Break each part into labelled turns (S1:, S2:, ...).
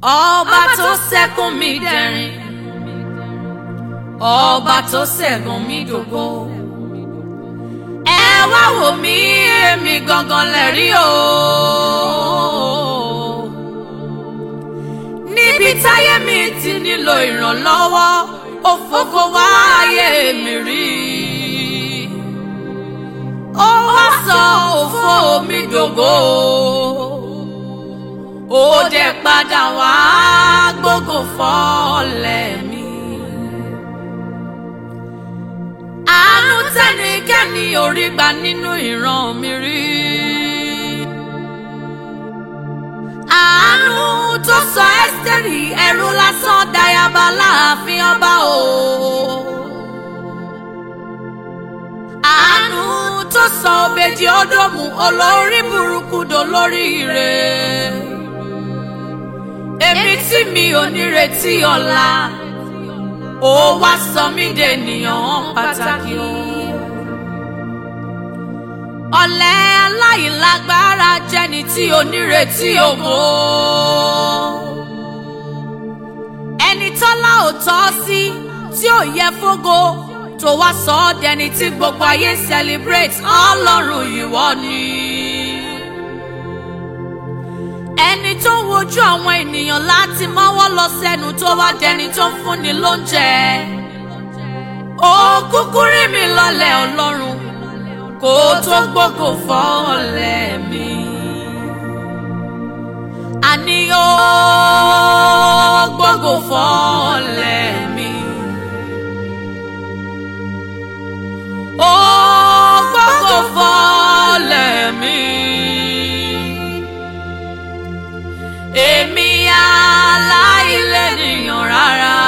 S1: ọba tó ṣẹ́kùn mi dẹ̀rín ọba tó ṣẹ́gun mi dògo ẹ wá wò mí èmi gangan lẹ́rí o níbi táyé mi ti nílò ìrànlọ́wọ́ ó fògo wá ayé mi rí ó wá sọ òfò mi dògo ó dẹ̀ padà wá gbógo fọ́lẹ̀ mi. àánú tẹ́nikẹ́ni ò rí gbà nínú ìran mi rí. àánú tó sọ ẹ́sítẹ́rì ẹrú lásán dayaba láàfin ọba o. àánú tó sọ òbejì ódòmù olórí burúkú dolórí ire. èmi tí mi ò nírètí ọ̀la ó wá sọ mí dènìyàn pàtàkì o. ọ̀lẹ aláìlágbára jẹ́ni tí ò nírètí ògo. ẹni tọ́lá ò tọ́ sí tí ò yẹ fógo tó wá sọ ọ́ dẹni tí gbogbo ayé celebrate ọlọ́run ìwọ ni. ẹni tó ń wojú àwọn ènìyàn láti mọ́wọ́ lọ sẹ́nu tó wá dẹni tó ń fúnni lóúnjẹ. ó kúkú rí mi lọ́lẹ̀ ọlọ́run kó tó gbógo fọ́ọ̀lẹ̀ mi. àní ó gbógo fọ́ọ̀lẹ̀ mi. ó gbógo fọ́ọ̀lẹ̀ mi. èmi aláìlẹ́nìyàn rárá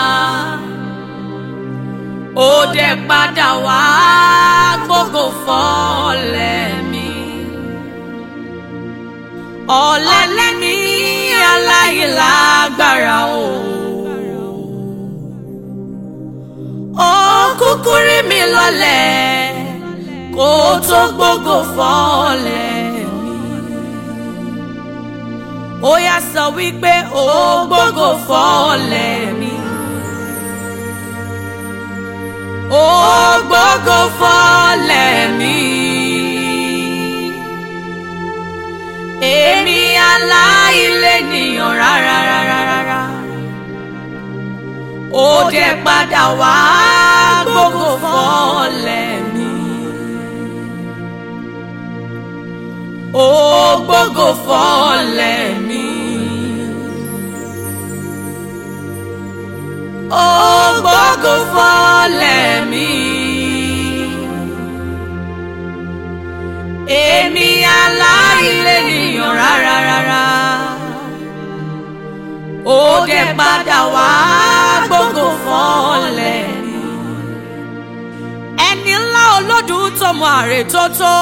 S1: ó dẹ̀ padà wá gbógo fọ́ọ̀lẹ̀ mi. ọ̀lẹ́lẹ́ ní aláìlágbára o. ó kúkú rí mi lọ́lẹ̀ kó tó gbógo fọ́ọ̀lẹ̀ mi. ó yá sọ wípé ó gbógo fọ́ọ̀lẹ̀ mi. ó gbógo fọ́ọ̀lẹ̀ mi. èmi aláìlẹ́nìyàn rárá rárá rárá. ó dẹ̀ padà wá gbógo fọ́ọ̀lẹ̀ mi. ó gbógo fọ́ọ̀lẹ̀ mi. ó gbógo fọ́ọ̀lẹ̀ mi. èmi aláìlẹ́nìyàn rárá rárá. ó dẹ̀ padà wá gbógo fọ́ọ̀lẹ̀ mi. ẹni ńlá olódùn tó mọ àrè tó tó.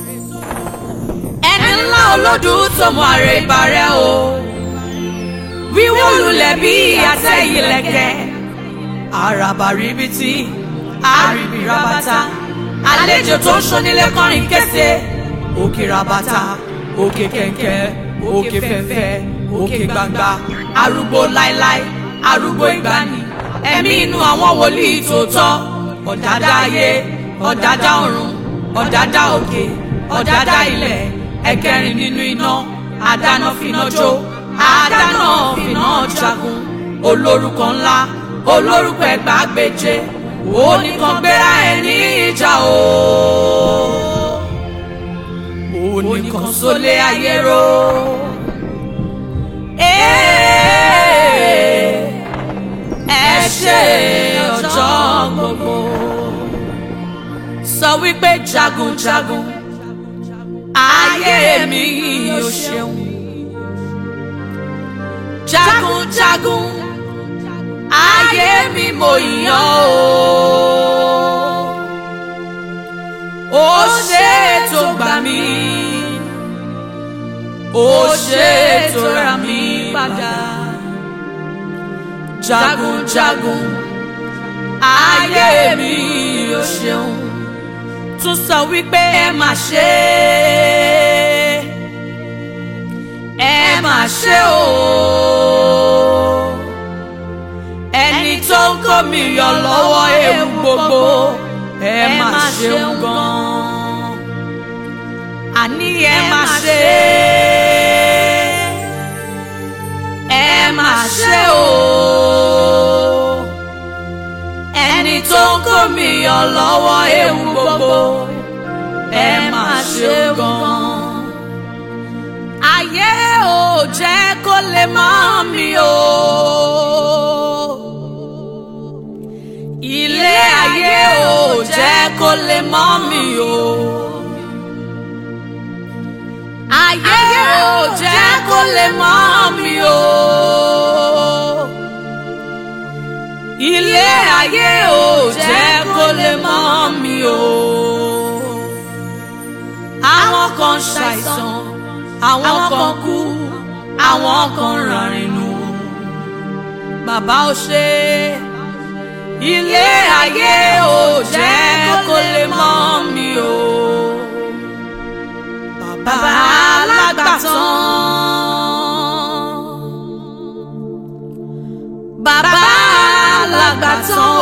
S1: ẹni ńlá olódùn tó mọ àrè ìbàrẹ̀ o. wíwó lulẹ̀ bí àtẹ ìlẹ̀kẹ̀. àràbà ríbitì àríbì rabata àlejò tó ń ṣonílé kọrin kése òkè rabata òkè kẹ̀kẹ́ òkè fẹ̀fẹ̀ òkè gbangba arúgbó láíláí arúgbó ìgbàanì ẹ̀mí inú àwọn wòlíì tòótọ́ ọ̀dádá ayé ọ̀dádá ọ̀run ọ̀dádá òkè ọ̀dádá ilẹ̀ ẹ̀kẹrin nínú iná àdáná finá jó àdáná finá jagun olórúkọ ńlá olórúkọ ẹgbàágbèje oníkan gbéra ẹ ní ìjà o oníkan sólé ayé ro ẹ ṣe ọjọ́ gbogbo sọ wípé jagunjagun ayé mi yóò ṣeun jagunjagun ayé mi mo yàn o ó ṣe tó gbà mí ó ṣe tó rà mí padà jagunjagun ayé mi ó ṣeun tún sọ wípé ẹ má ṣe ẹ má ṣe o. mi yọ lọ́wọ́ ewu gbogbo ẹ má ṣeun gan. àní ẹ má ṣe ẹ má ṣe o ẹni tó ń kó mi yọ lọ́wọ́ ewu gbogbo ẹ má ṣeun gan. ayé ò jẹ́ kó lè mọ́ mi o. ilé ayé ò jẹ́ kó lè mọ́ mi o. ayé ò jẹ́ kó lè mọ́ mi o. ilé ayé ò jẹ́ kó lè mọ́ mi o. àwọn kan ṣàìsàn àwọn kan kú àwọn kan rànrìn nù. bàbá ò ṣe é ilé ayé ò jẹ́ kó lè mọ́ mi o. Bàbá alágbàtàn. Bàbá alágbàtàn o.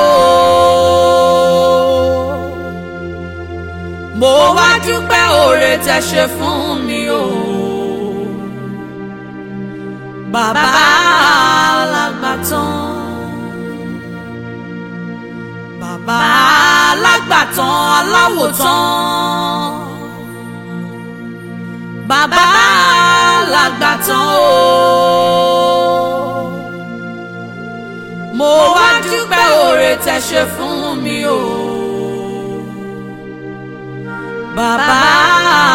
S1: Mo wá dúpẹ́ oore tẹ́ ṣe fún mi o. Bàbá alágbàtàn bàbá alágbàtàn aláwòtán bàbá alágbàtàn o mo wá dúpẹ́ oore tẹ́ ṣe fún mi o bàbá